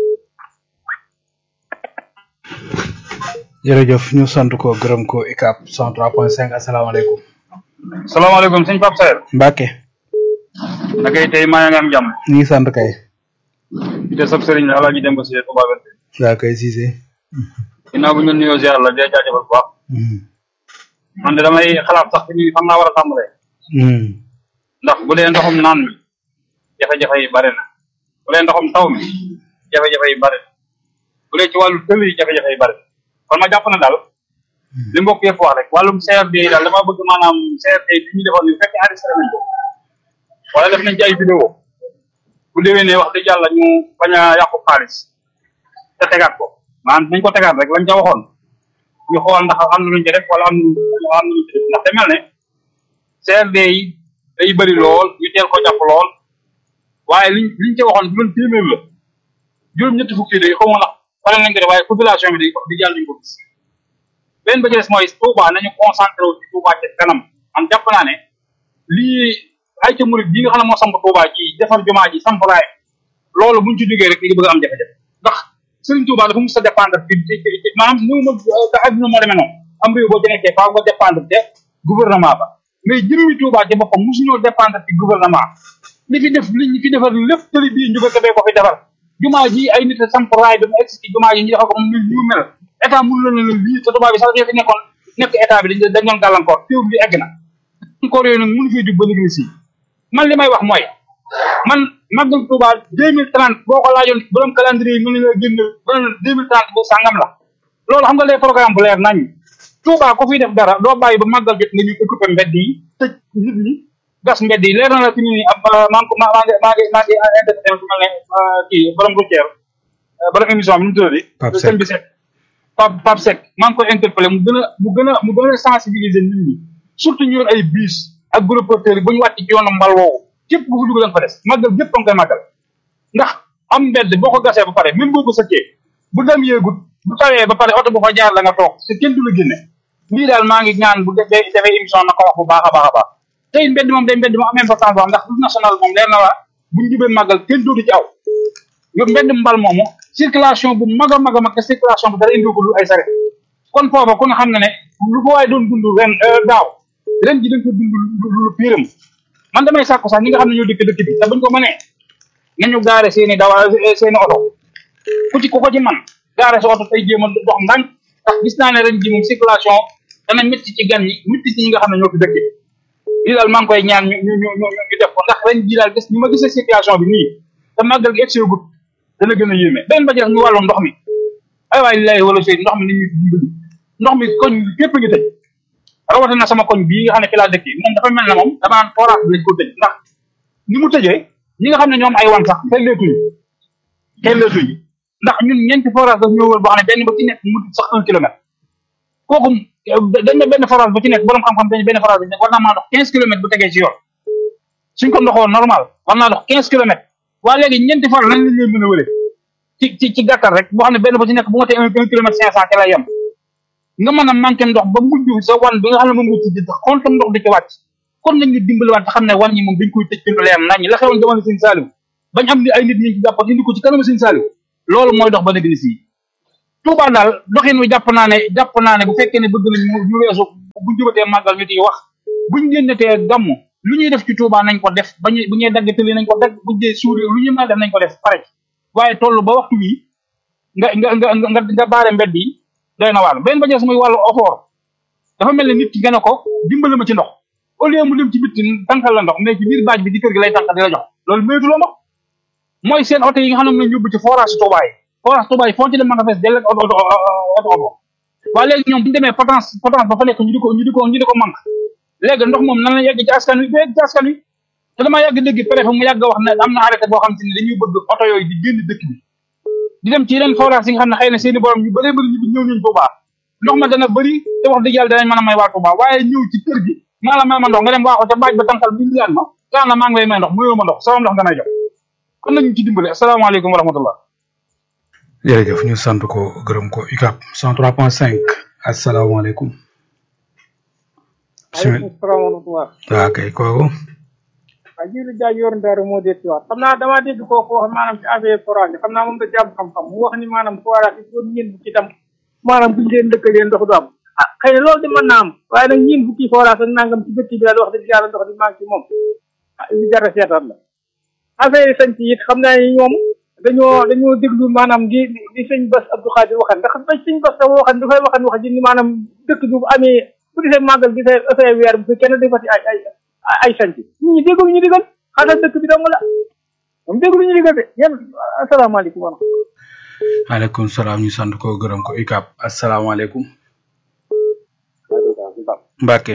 jërëjëf ñu sant ko gërëm ko ICAP 103.5 asalaamaaleykum salaamaaleykum sëñ Pape Saer Mbacke na kay tey maa nga am jàmm ñu ngi sant kay di de sab sëriñ la alaaji dem ba si Touba Wente yaa kay Cissé ginnaaw bu ñu nuyoo ziar la dee jaajëfal bu baax man de damay xalaat sax ni fan naa war a tàmbalee ndax bu dee ndoxum naan mi jafe-jafe yi bari na bu dee ndoxum taw mi jafe-jafe yi bari na bu dee ci wàllu tël yi jafe-jafe yi bari na kon ma jàpp na daal li mbokk yëpp wax rek wàllum CRD yi daal dama bëgg maanaam CRD bi ñu defoon ni bu fekkee enregistré nañ ko wala def nañ ci ay vidéo bu déwénee wax dëgg yàlla ñu bañ a yàqu xaalis te tegaat ko maanaam nañ ko tegaat rek lañ ca waxoon ñu xool ndax am na luñ ci def wala am na am na luñ ci def ndax te mel ne CRD yi day bëri lool ñu teel ko jàpp lool waaye liñ liñ ci waxoon bu doon téeméer la juróom ñetti fukki day xaw ma ndax pare nañ ko def waaye population bi day di jàll ñu ko gis benn ba ci des mooy Touba nañu concentré wu ci Touba ci kanam man jàpp naa ne lii ay ca murid bi nga xam ne moo samp Touba ci defar jumaa ji samp raay loolu buñ ci jógee rek li bëgg a am jafe-jafe ndax Serigne Touba dafa mus a dépendre ci ci maanaam ñëw ma ka adduna moo demee noonu am réew boo ci nekkee faaw nga dépendre te gouvernement ba mais jëmmi Touba ci boppam mosuñoo dépendre ci gouvernement li fi def li ñu fi defar lépp tëli bii njuga ka bee ko fi defar jumaa ji ay nit a samp raay ba mu egg ci jumaa ji ñu defar ko mu mel ñu mel état mënu la ne lii te tubaab bi sax ñoo fi nekkoon nekk état bi dañ dañ doon gàllankoor teew bi egg na encore yooyu nag mënu fee jug ba léegi si man li may wax mooy man màggal Touba deux mille trente boo ko laajoon borom calendrier yi mën na la génn ba deux mille trente bu sàngam la loolu xam nga les programme bu leer nañ Touba ko fiy def dara doo bàyyi ba màggal jot nga ñu occupé mbedd yi tëj nit ñi gas mbedd yi leer na la fi mu ne nii ab maa ngi ko maa ngi maa ngi maa ngi interprété su mel ne kii borom routière borom émission bi nu mu tuddati Pape sëñ bi Seck Pape Pape Seck maa ngi koy interpellé mu gën a mu gën a mu gën a sensibiliser nit ñi surtout ñu yor ay bus ak gros porteurs yi bu ñu wàcc ci yoonu mbal woowu képp ku fi dugg da nga fa des màggal gépp a nga koy màggal ndax am mbedd boo ko gasee ba pare même boo ko sëccee bu dem yéegut bu tawee ba pare oto bu fa jaar la nga toog te kenn du la génne lii daal maa ngi ñaan bu defee defee émission na ko wax bu baax a baax a baax tey mbedd moom day mbedd moom am importance boo xam ndax route nationale moom leer na la bu ñu jubee màggal kenn dootu ci aw yor mbedd mbal moomu circulation bu mag a mag a mag te circulation bu dara indi ko lu ay sare kon foofa ku nga xam ne ne lu ko waaye doon dund ren daaw ren ji dañ ko dund lu lu piiram man damay sàkku sax ñi nga xam ne ñoo dëkk dëkk bi te buñ ko mënee nañu gaare seeni dawa seeni oto ku ci ku ko ci man gaare sa oto tey jéem a dox ndànk ndax gis naa ne ren ji moom circulation dana métti ci gan ñi métti ci ñi nga xam ne ñoo fi dëkk lii daal maa ngi koy ñaan ñu ñu ñu ñu ñu def ko ndax ren ji daal gis ñu ma gisee situation bi nii te màggal gi egsi gut dana gën a yéeme benn ba jeex ñu wàllu ndox mi ay waay lay wala sey ndox mi ni ñuy dimbali ndox mi koñ képp ngi tëj rawatina sama koñ bii nga xam ne fi laa dëkk moom dafa mel ne moom dama naan forage bi lañ ko tëj ndax ni mu tëjee ñi nga xam ne ñoom ay wan sax xelleetuñu xelleetuñu ndax ñun ñeenti forage daf ñoo wër boo xam ne benn ba ci nekk mu sax un kilomètre kooku dañ ne benn forage bu ci nekk borom xam-xam dañ benn forage bu ci nekk war naa maa dox quinze kilomètres bu tegee ci yoon suñ ko ndoxoo normal war naa dox quinze kilomètres waa léegi ñeenti forage lañ leen mën a wëre ci ci ci gàttal rek boo xam ne benn bu ci nekk bu nga tee un kilomètre cinq cent ci lay yem nga mën a manqué ndox ba mujj sa wan bi nga xam ne moom nga ci xontam ndox di ci wàcc kon nañ ñu dimbali waat te xam ne wan ñi moom dañ koy tëj ci lu leer nañ la xewoon jamono sëñ Saliou bañ am ni ay nit ñi ci jàppoon indi ko ci kanamu sëñ Saliou loolu mooy dox ba nekk ni fii Touba daal doxin wi jàpp naa ne jàpp naa ne bu fekkee ne bëgg nañ mu ñu weesu buñ jubatee màggal ñu ciy wax buñ génnetee gàmm lu ñuy def ci Touba nañ ko def bañu bu ñuy dagg tëli nañ ko dagg buñ dee suuri lu ñuy mën a def nañ ko def pare ci waaye toll ba waxtu wi nga nga nga nga nga baare mbedd yi doy na wàll benn ba jeex muy wàllu ofoor dafa mel ne nit ki nga ne ko dimbale ma ci ndox au lieu mu dem ci bitti tànkal la ndox mais ci biir baaj bi di kër gi lay tànkal di la jox loolu maytu la ndox mooy seen oto yi nga xam ne moom lañ yóbbu ci forage Touba yi forage Touba yi foo ci dem ma nga fees dell ak oto oto oto oto waaye léegi ñoom bu ñu demee potence potence ba fa nekk ñu di ko ñu di ko ñu di ko manque léegi ndox moom nan la yegg ci askan wi du yegg ci askan wi te damaa yàgg dégg préfet mu yàgg wax ne am na arrêté boo xam te ne dañuy bëgg oto yooyu di génn dëkk bi di dem ci yeneen forage yi nga xam ne xëy na seeni borom ñu bëree bëri ñu ñëw nañ Touba ndox ma dana bëri te wax dëgg yàlla danañ mën a may waa Touba waaye ñëw ci kër gi maa la may ma ndox nga dem waaxo ca baaj ba tànkal bi ndilaan ma kaan la maa ngi lay may ndox muyoo ma ndox sama ndox danay jox kon nañu ci dimbale asalaamaaleykum wa rahmatullah jërëjëf ñu sant ko gërëm ko UCAB 103.5 asalaamaaleykum bisimilah aleykum salaam wa rahmatullah waa kay kooku waaw jiilu jaaj yor ndaaru moo dee ci waat xam naa damaa dégg kooku wax maanaam ci affaire forage xam naa moom da jàmm xam-xam mu wax ni maanaam forage il faut ñeen fukki tam maanaam buñu leen dëkkalee ndox du am ah xëy na loolu de mën naa am waaye nag ñeen fukki forage ak nangam ci dëkk bi daal wax dëgg yàlla ndox di manqué moom ah li jar a seetaat la affaire yi sañ ci it xam naa ni ñoom dañoo dañoo déglu maanaam di di sëñ Bass Abdou Khadir waxan ndax ba sëñ Bass dafa waxan dafay waxan wax ji ni maanaam dëkk bi bu amee bu disee màggal di say say weer bu fi kenn defati ay ay ay sanc nit ñi déglu ñu digal xanaa dëkk bi dong la moom déglu ñu digal de yéen asalaamaaleykum wa rahmatulah maaleykum salaam ñu sant ko gërëm ko UCAB asalaamaaleykum Mbacke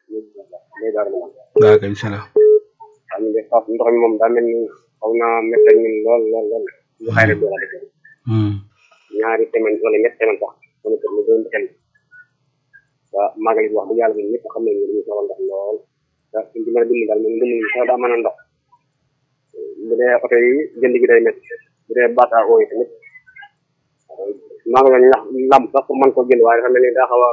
waa kay bisimilah xam nga foofu ndox mi moom daa mel ni xaw naa métti ak ñun lool lool lool ñu xëy na doo la defee ñaari semaine wala ñetti semaine sax sama kër mu doon xel waa magal bi wax dëgg yàlla ñun ñëpp xam nañ ne dañuy soxla ndox lool te suñ ci mën a dimbali daal moom dimbali sax daa mën a ndox bu dee oto yi jënd gi day métti bu dee baata oo yi tamit magal la ñax lamb sax pour mën koo jënd waaye dafa mel ni daa xaw a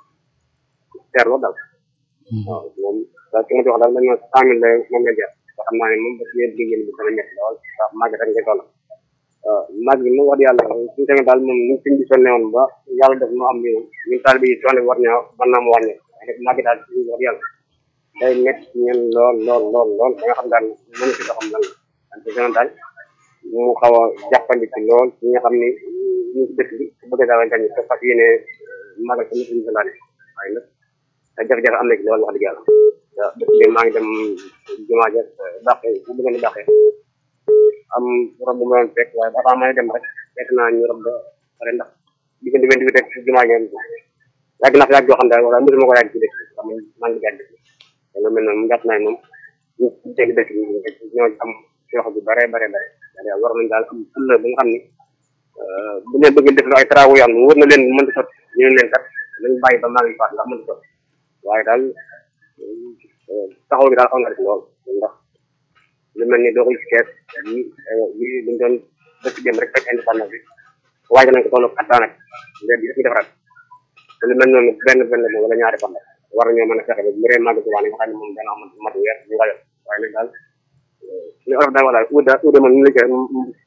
seer lool daal waaw moom daal ki ma ci wax daal dañ ma cent mille lay moom la jar te xam naa ne moom ba yéen liggéey bi dana métti lool ndax màgg rek ngay toll màgg bi moom wax dëgg yàlla suñu tamit daal moom ñu suñ bi sonne woon ba yàlla def mu am ni ñun taal bi sonne bi war ñaa mën naa mu wàññi waaye nag màgg daal suñu wax yàlla day métti ñen lool lool lool lool da nga xam daal mënu si doxam lan ante seen daal mu xaw a jàppandi ci lool ci nga xam ni ñu ci dëkk bi su bëggee daal gañ te fas yéene màggal tamit suñu sandaane waaye nag te jafe-jafe am na ci lool wax dëgg yàlla waaw dëkk bi maa ngi dem jumaa ja dàqe bu bëgg ni dàqe am rob bu ma doon fekk waaye avant may dem rek fekk naa ñu rob ba pare ndax diggante vingt huit ak jumaa ja yàgg naa fi yàgg yoo xam ne wala mosuma ko yàgg ci dëkk bi man maa ngi gàdd te lu mel noonu mu jàpp naa ne moom ñu dégg dëkk bi ñoo am ci wax bu bare bare bare waaye war nañ daal am fulla ba nga xam ni bu leen bëgg def ay travaux yoo xam ne wër na leen mën di sotti ñu ne leen kat nañ bàyyi ba maa ngi paas ndax mën di sotti waaye daal taxaw bi daal xaw na def lool ndax lu mel ni doo ko gis kees yi yi dañ doon dëkk dem rek fekk indépendance bi waaj nañ ko toll ak attaan ak mbedd yi ñu defaraat te lu mel noonu benn benn moom wala ñaari fan war nañoo mën a fexe ba bu ree màgg subaa nga xam ne moom dana am mat weer ñu nga waaye nag daal li olof daal wax daal uuda uuda moom ñu la koy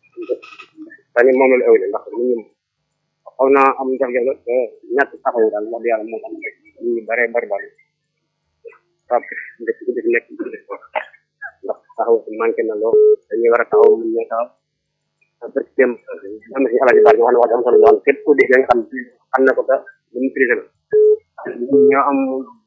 tani moom la ëwle ndax nit ñi xaw naa am jafe-jafe te ñàkk taxaw daal wax dëgg yàlla moo tax nit ñi bare bari bari waaw dëkk bi dëkk nekk ndax taxaw manqué na lool dañuy war a taxaw mun ñoo taxaw parce que dem am na si alaaji baar ñoo xam ne wax am solo lool képp ku dégg nga xam xam na ko te lu mu prisé la ñoo am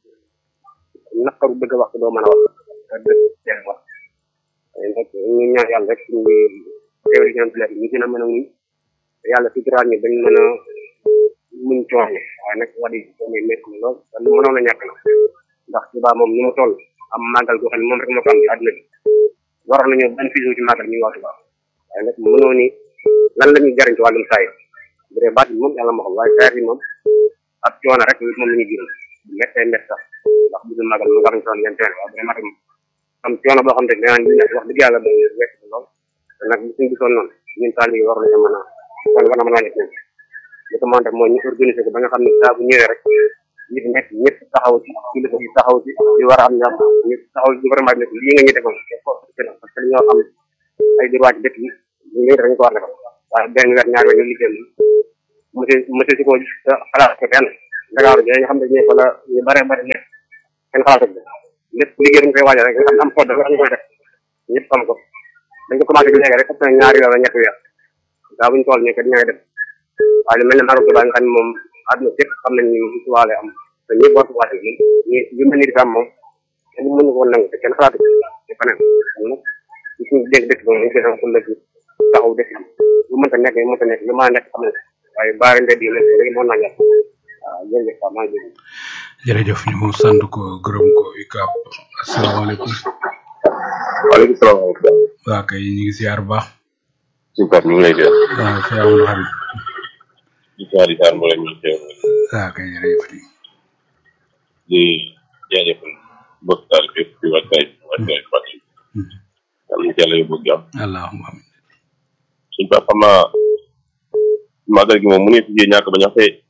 naqaru bëgg a wax doo mën a wax dëgg wax nag ñu ñaan yàlla rek ñu teew di ñaan ñu gën a mën a muñ yàlla suturaal ñu bañ mën a muñ coono waaye nag wax dëgg coono yi métti na lool te lu mënoon a ñàkk la ndax Tuubaa moom ni mu toll am màggal goo xam ne moom rek moo ko am ci àdduna bi waroon nañu bénéfice ci màggal ñu waa Tuubaa waaye nag mënoo ni lan la ñuy jariñ ci wàllum saay bu dee baat bi moom yàlla moo xam waaye saay bi moom ak coono rek moom la ñuy jiral bu méttee mett sax ndax bu dul màggal mu war nañ soon ngeen teel waaye bu dee màggal am coono boo xam ne danaa ñu wax dëgg yàlla ba wekk lool te nag bu suñ gisoon noonu ñun taal yi war nañu mën a war war na mën a nekk li ko mën def mooy ñu organiser ko ba nga xam ne saa bu ñëwee rek nit nekk ñëpp taxaw ci kilifa yi taxaw ci li war a am ñam ñu taxaw ci gouvernement bi nekk lii nga ñu defoon parce que ñoo xam ay droit ci dëkk yi ñu ngi dañ ko war defal waaye benn weer ñaar weer ñu liggéey monsieur monsieur si ko xalaat ko kenn Dakar bi nga xam ne ñoo fa la ñu bare bare nekk kenn xalaatu ko lépp liggéey dañ koy waajal rek nga xam am code ñu koy def ñëpp xam ko dañ ko commencé bi léegi rek ëpp na ñaari weer wala ñetti weer daa buñ tool nii kat ñooy def waaye lu mel ne Maroc Dubaay nga xam ne moom àdduna sépp xam nañ ni tubaale am te ñëpp war ko waajal moom ñu yu mel ni di am moom kenn mënu ko nangu te kenn xalaatu ko te feneen kon nag ñu suñu dégg dëkk bi ñu koy am pour léegi taxaw dëkk bi lu mënta nekk lu mënta nekk lu mën a nekk xam ne waaye baari ndedd yi léegi mën naa ñàkk waaw jërëjëf waaw maa ngi jërëjëf jërëjëf ñu sant ko gërëm ko UCAB asalaamaaleykum waaleykum salaam wa rahmatulah. waa kay ñu ngi siyaar bu baax suñu Pape ñu ngi lay def. waaw fi amul xarit di siyaar di siyaar mboolem ñu teew waa kay jërëjëf di di jaajëfal mbokk taal bi yëpp di wàccaay wàccaay fàttali. yàlla na ci yàlla yóbbu jàmm. allahumma amin suñu Pape xam naa màggal gi moom mu ne si ñàkk ba ñax tey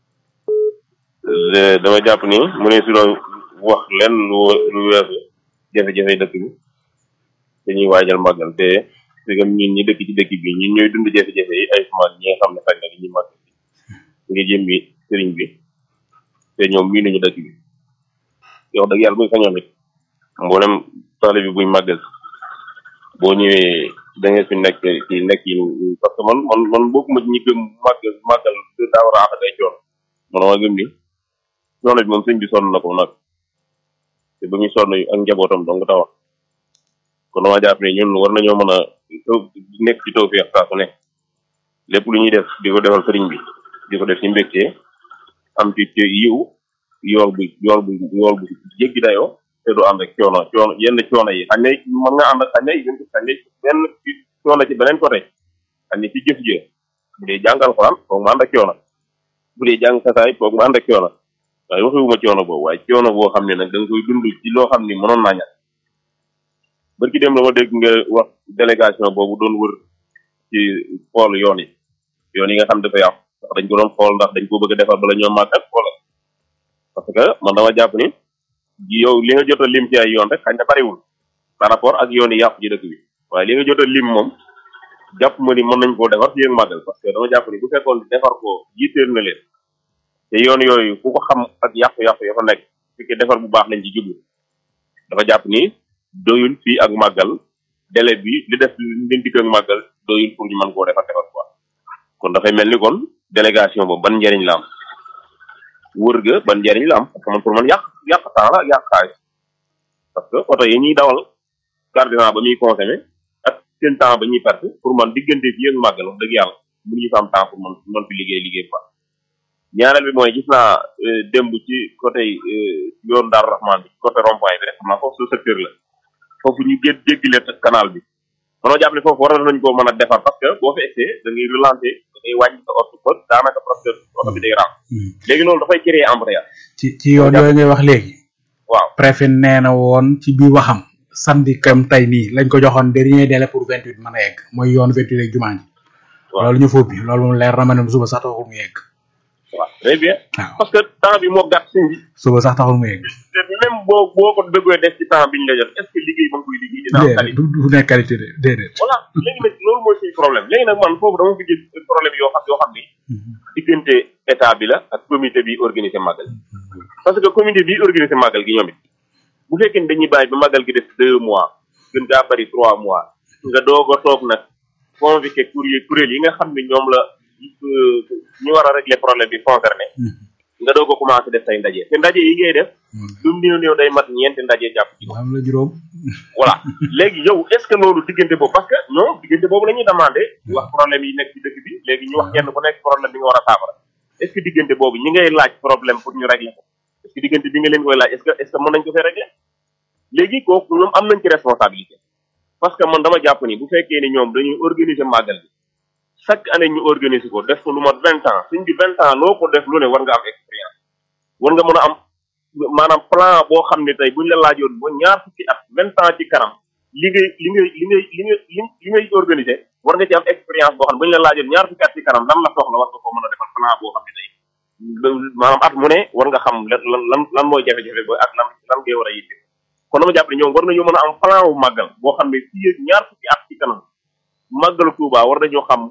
dama jàpp ni mu ne si doon wax lenn lu lu weesu jafe-jafe dëkk bi dañuy waajal màggal te dëggam ñun ñi dëkk ci dëkk bi ñun ñooy dund jafe-jafe yi ay suma ñi nga xam ne xaj na dañuy màggal ngi jëmmi sëriñ bi te ñoom mii nañu dëkk bi yow dëgg yàlla buñ sañoon it mboolem taale bi buñ màggal boo ñëwee da nga fi nekk ci nekk yi parce que man man man bokkuma ci ñi gëm màggal màggal daa war a àq day coon man ma gëm ni coono bi moom sëñ bi sonn na ko nag te ba muy sonn ak njabootam dong tawa kon dama jàpp ne ñun war nañoo mën a nekk ci taw feex saa su ne lépp lu ñuy def di ko defal sëriñ bi di ko def ci mbégte am ci ci yiw yool bu yool bu yool bu jéggi dayoo te du ànd ak coono coono yenn coono yi xañ ne mën nga ànd ak xañ ne yéen xañ ne benn coono ci beneen côté xañ ne ci jëf jë bu dee jàngal xoraan foog mu ànd ak coono bu dee jàng xasaay foog mu ànd ak coono waaye waxewuma coono boobu waaye coono boo xam ne nag da nga koy dund ci loo xam ni mënoon naa ñàkk barki dem dama dégg nga wax délégation boobu doon wër ci xool yoon yi yoon yi nga xam dafa yàqu ndax dañ ko doon xool ndax dañ ko bëgg a defar bala ñoo màggal wala parce que man dama jàpp ni yow li nga jot a lim ci ay yoon rek xañ na bariwul par rapport ak yoon yi yàqu ci dëkk bi waaye li nga jot a lim moom jàpp ma ni mën nañ koo defar fii ak màggal parce que dama jàpp ni bu fekkoon defar ko jiiteel na leen te yoon yooyu ku ko xam ak yàqu-yàqu ya fa nekk fekkee defar bu baax lañ ci jublu dafa jàpp ni doyul fii ak màggal délai bi li def li dikk ak màggal doyul pour ñu mën koo defar defar quoi kon dafay mel ni kon délégation boobu ban njëriñ la am wër ga ban njëriñ la am parce que man pour man yàq yàq temps la yàq xaalis parce que oto yi ñuy dawal carburant ba muy consommé ak seen temps ba ñuy perte pour man diggante fii ak màggal wax dëgg yàlla mënuñu fa am temps pour man man fi liggéey liggéey quoi ñaareel bi mooy gis naa démb ci côté yoon Daaru Rahman bi côté rond-point bi rek xam naa foofu su secteur la foofu ñu gét jéggile canal bi manoo jàpp ne foofu war nañ koo mën a defar parce que boo fa essayé da ngay relancer da ngay wàññi sa oto ba daanaka presque oto bi day ram léegi loolu dafay créer embrayage ci ci yoon yooyu ngay wax léegi waaw préfet nee na woon ci biir waxam samedi kam tey nii lañ ko joxoon dernier délai pour vingt huit mën a yegg mooy yoon vingt huit ak jumaa ji loolu ñu foofu bi loolu moom leer na ma ne suba sax taxul mu yegg waaw très bien waaw parce que temps bi moo gàtt sëñ bi suba sax taxul mu yegg te même boo boo ko bëggee def ci temps bi ñu la jot est ce que liggéey ba nga koy liggéey dina am déedéet qualité du du nekk qualité de déedéet voilà léegi nag loolu mooy suñu problème léegi nag man foofu dama fi gis problème yoo xam yoo xam ni diggante état bi la ak comité bi organisé màggal parce que comité bi organisé màggal gi ñoom it bu fekkee ne dañuy bàyyi ba màggal gi def deux mois gën gaa bari trois mois nga doog a toog nag convoqué kuréel kuréel yi nga xam ne ñoom la euh, ñu war a régler problème bi concerné nga doog a commencé def say ndaje te ndaje yi ngay def lu mu néew néew day mat ñeenti ndaje jàpp ci am la juróom voilà léegi yow est ce que loolu diggante boobu parce que ñoom diggante boobu la ñuy demandé wax problème yi nekk ci dëkk bi léegi ñu wax kenn ku nekk problème bi nga war a saafara est ce que diggante boobu ñi ngay laaj problème pour ñu régler ko est ce que diggante bi nga leen koy laaj est ce que est ce que mën nañ ko fee régler léegi kooku ñoom am nañ ci responsabilité parce que man dama jàpp ni bu fekkee ni ñoom dañuy organiser màggal bi chaque année ñu organiser ko def ko lu mat vingt ans suñ bi vingt ans loo ko def lu ne war nga am expérience war nga mën a am maanaam plan boo xam ne tey buñ la laajoon ba ñaar fukki at vingt ans ci kanam li ngay li ngay li ngay li ngay li li ngay organiser war nga ci am expérience boo xam ne buñ la laajoon ñaar fukki at ci kanam lan la soxla war nga ko mën a defal plan boo xam ne tey maanaam at mu ne war nga xam lan lan lan lan mooy jafe-jafe ba ak lan lan ngay war a yitte kon dama jàpp ne ñoom war nañoo mën a am plan wu màggal boo xam ne fii ak ñaar fukki at ci kanam màggalu Tuuba war nañoo xam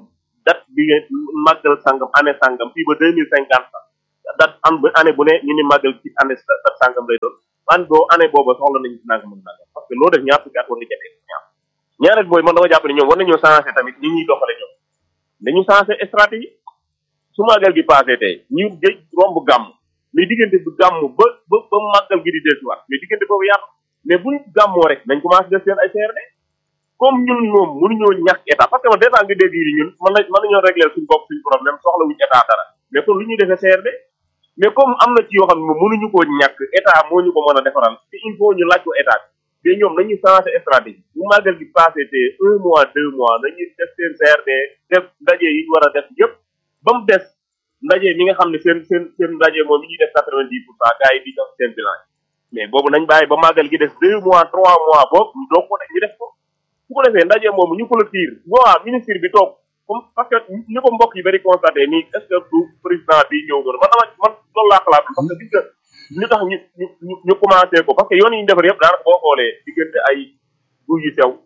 date bi ngeen màggal sangam année sangam fii ba deux mille cinquante sax date an bu année bu ne ñu ni màggal ci année date sangam lay doon an boo année booba soxla nañu ci nangam ak nangam parce que loo def ñaar fukki at war na jafee ñaar ñaareel booy man dama jàpp ne ñoom war nañoo changé tamit ñi ñuy doxale ñoom dañu changé stratégie su màggal gi passé tey ñu géej romb gàmm mais diggante bi gàmm ba ba ba màggal gi di dellusiwaat mais diggante boobu yaatu mais buñ gàmmoo rek nañ commencé def seen ay CRD comme ñun moom mënuñoo ñàkk état parce que man dèjà nga dégg yi ñun mën na mën nañoo régler suñ bopp suñ problème soxla wuñ état dara mais kon lu ñuy defee CRD mais comme am na ci yoo xam ne moom mënuñu koo ñàkk état moo ñu ko mën a defaral te il faut ñu laaj ko état bi mais ñoom nañuy changé stratégie bu màggal gi passé te un mois deux mois nañuy def seen CRD def ndaje yi ñu war a def yëpp ba mu des ndaje mi nga xam ne seen seen seen ndaje moom mi ñuy def quatre vingt dix pour cent gars yi di def seen bilan mais boobu nañ bàyyi ba màggal gi des deux mois trois mois boobu ñu doog ko def ñu def ko bu ko defee ndaje moomu ñu ko la tiir waa ministre bi toog comme parce que ñu ko mbokk yi bari constaté nii est ce que du président bi ñëw noonu man dama man loolu laa xalaat parce que gis nga ñu tax ñu ñu ñu commencé ko parce que yoon yi ñu defar yëpp daanaka boo xoolee diggante ay guy yu sew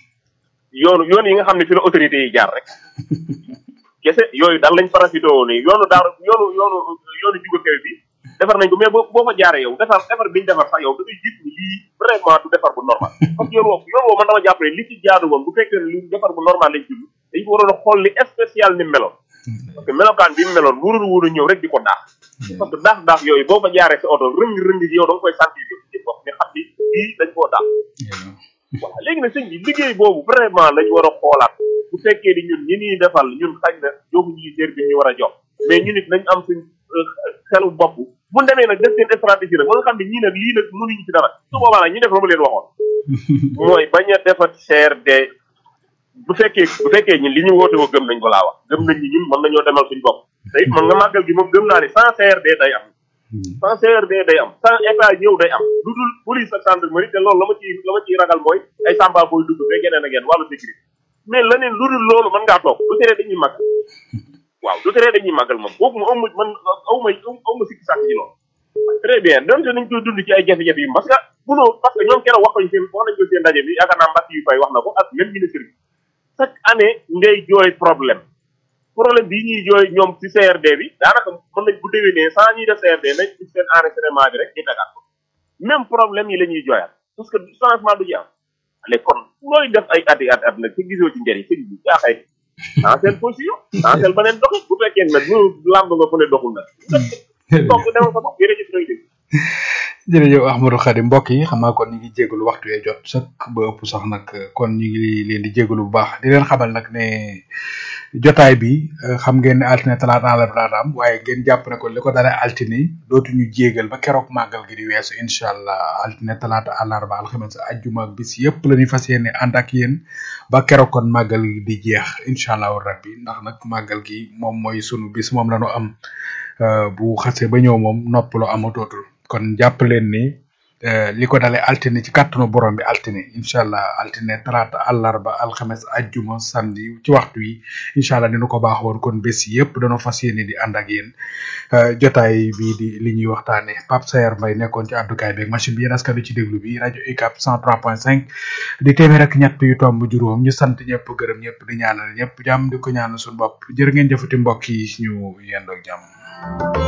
yoonu yoon yi nga xam ne fi la autorité yi jaar rek kese yooyu daal lañ parasité woon nii yoonu daar yoonu yoonu yoonu juga kaw bi defar nañ ko mais boo boo fa jaaree yow defar defar biñu defar sax yow da ngay gis ni lii vraiment du defar bu normal parce que yoon woowu yoon woowu man dama jàpp ne li ci jaadu woon bu fekkee ne li defar bu normal lañ jublu dañ ko waroon a xool li spécial ni meloon parce que melokaan bi mu meloon wurul wuru ñëw rek di ko daax parce que daax daax yooyu boo fa jaaree sa oto rëng rëng yi yow da nga koy sentir yow ci bopp ne xam ni lii dañ koo daax voilà léegi nag sëñ bi liggéey boobu vraiment lañ war a xoolaat bu fekkee ni ñun ñi ñuy defal ñun xañ na joxu ñuy sér bi ñu war a jox mais ñu nit nañ am suñ xelu bopp bu demee nag def seen stratégie nag ba nga xam ne ñii nag lii nag mënuñu ci dara su boobaa nag ñu def la ma leen waxoon mooy bañ a defat CRD bu fekkee bu fekkee ñun li ñu woote woo gëm nañ ko laa wax gëm nañ ni ñun mën nañoo demal suñ bopp te it man nga màggal gi moom gëm naa ne sans CRD day am sans CRD day am sans état ñëw day am lu dul police ak gendarmerie te loolu la ma ciy la ma ciy ragal mooy ay samba booy dugg fee geneen ak geneen wàllu sécurité mais leneen lu dul loolu mën ngaa toog du tere dañuy màggal waaw du tere dañuy màggal moom boobu mu amu man aw ma aw ma sikki sàkk ci loolu très bien donte nañ koy dund ci ay jafe-jafe yi parce que munoo parce que ñoom keroog wax nañ seen wax nañ ko seen ndaje bi yaakaar naa mbàkk yu fay wax na ko ak même ministre bi chaque année ngay jooy problème problème bii ñuy jooy ñoom ci CRD bi daanaka mën nañ bu déwénee sans ñuy def CRD nañ ci seen enregistrement bi rek ñu tegaat ko même problème yi la ñuy jooyaat parce que changement du ci am léegi kon looy def ay ati at at nag te gisoo ci njëriñ sëñ bi yaa xay dans seen position dans seen beneen doxin bu fekkee nag lu làmb nga fu ne doxul nag donc demal sa bopp jërëjëf ñooy dégg jërëjëf Ahmadou Khadim mbokk yi xam naa kon ñu ngi jégalu waxtu yee jot sëkk ba ëpp sax nag kon ñu ngi leen di jégalu bu baax di leen xamal nag ne jotaay bi xam ngeen ne altine talaata àllarba daan am waaye ngeen jàpp ne ko li ko dalee altine dootuñu jégal ba keroog màggal gi di weesu incha allah altine talaata àllarba alxames ajjuma ak bis yëpp la ñuy fas yéene ànd ak yéen ba keroog kon màggal gi di jeex incha allahu rabbi ndax nag màggal gi moom mooy sunu bis moom la ñu am bu xasee ba ñëw moom noppaloo amatootul kon jàpp leen ni li ko dalee altine ci kàttanu borom bi altine incha allah altine talaata àllarba alxames ajjuma samedi ci waxtu yi incha allah ni nu ko baax woon kon bés yëpp dañoo fas yéene di ànd ak yéen jotaay bii di li ñuy waxtaane Pape Sayer Mbaye nekkoon ci àddukaay beeg machine bi yéen askan ci déglu bi rajo UCAB 103.5 di téeméer ak ñett yu tomb juróom ñu sant ñëpp gërëm ñëpp di ñaanal ñëpp jàmm di ko ñaanal suñu bopp jërë ngeen jëfati mbokk yi ñu yendoog jàmm